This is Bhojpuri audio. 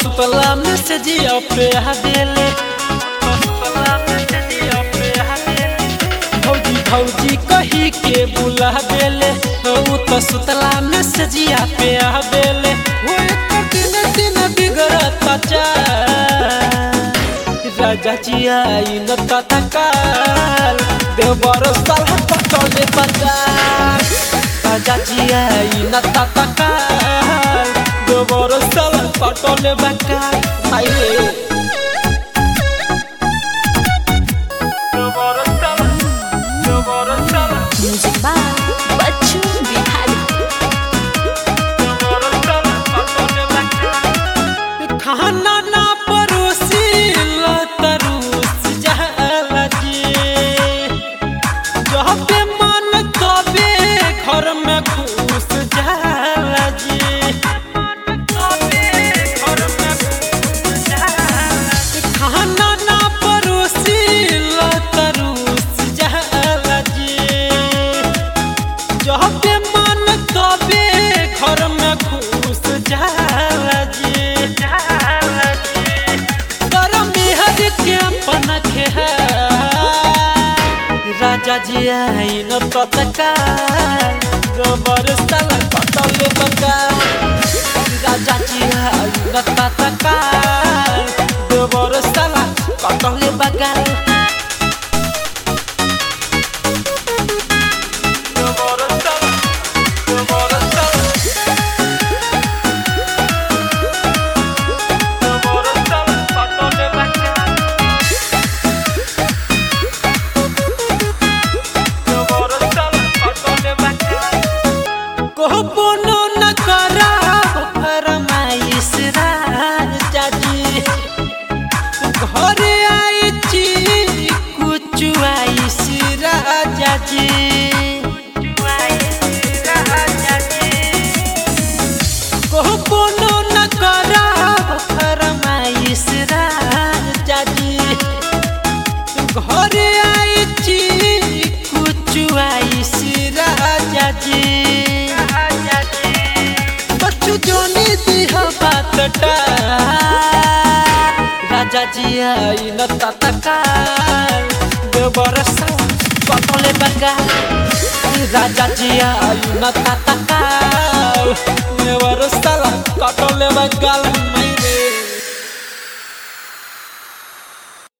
सुतला में से जिया पे हदेले भौजी भौजी कही के बुला बेले ऊ तो सुतला में से जिया पे हदेले वो एक दिन दिन बिगड़ता चाल राजा जी आई न तत्काल देवर साल पटले बजाल राजा जी आई न तत्काल देवर साल पटले बजाल आई रे देवर साल देवर साल म्यूजिक बाय बच्चू बिहारी देवर साल पटले बजाल खाना ना परोसी तरूस जाला जी जहाँ पे मन तबे घर में घुस जाला जी खाना ना परोसी तरूस जाला जी जहाँ पे मन तबे घर में घुस जाला जी गरमी हर के अपन है राजा जी आई न तत्काल गोबर स्थल पटल बका राजा जी आई न तत्काल गोबर स्थल पटल बका गोबर स्थल गोबर स्थल गोबर स्थल पटल बका कहबोनो न करा फरमाइश राजा जी घरे आई छी कुछ आइश राजा जी कहबोनो न करा फरमाइश राजा जी घरे आई छी कुछ आइश राजा जी बच्चू जोनी दिह बातटा राजा जी आई न तत्काल देवर पटले बगा राजा जी आई न तत्काल देवर कटले बगाल